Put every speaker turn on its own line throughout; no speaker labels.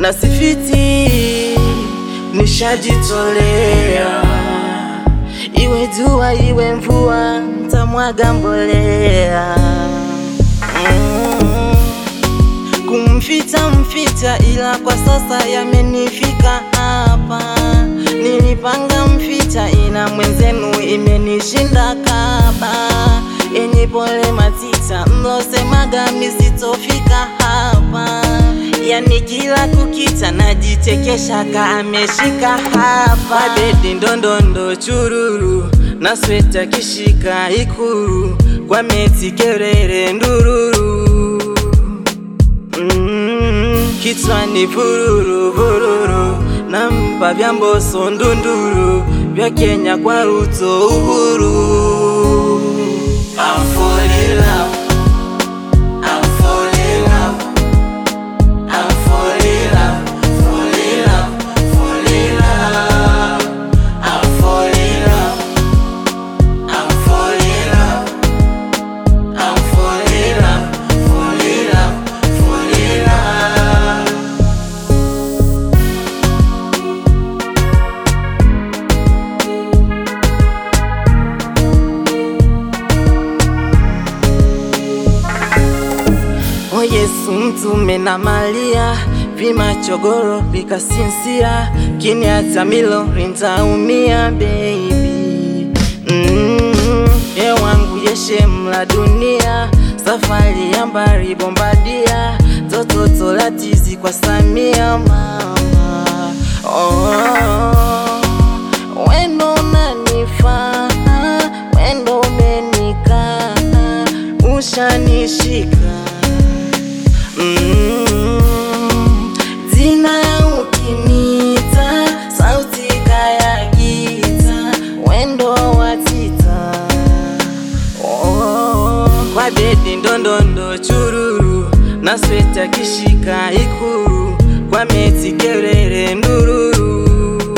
na sifiti, nishajitolea. Iwe jua iwe mvua, ntamwaga mbolea mm. Kumficha mficha, ila kwa sasa yamenifika hapa. Nilipanga mficha, ila mwenzenu imenishinda kaba. Enyi pole matita, mlosemaga misitofika hapa. Yani kila kukicha najichekesha ka ameshika hapa. Bedi ndondondo chururu na sweta kishika ikuru kwa meti kerere ndururu Mm, kichwani vururu vururu, nampa vya Mbosso ndunduru, vya Kenya kwa Ruto uhuru. I'm falling in love. I'm falling in love. I'm falling in love. Falling in love. Falling in love. I'm falling in love. I'm falling in love. I'm falling in love. Falling in love. Falling in love. O Yesu mtume na Maria vimachogoro vikasinsia kiniacha milo rintaumia baby mm, ye wangu yeshe mla dunia safari ya mbari bombadia tototo latizi kwa Samia mama oh, wendo unanifaa wendo umenikaa ushanishika Mm, Zina ukinita sauti kaya gita wendo watita oh, kwa bedi ndondondo chururu na sweta kishika ikuru kwa meti kerere ndururu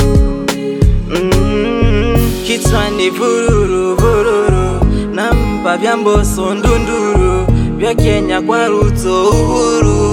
mm, kichwani vururu vururu nampa vya Mbosso ndunduru vya Kenya kwa Ruto uhuru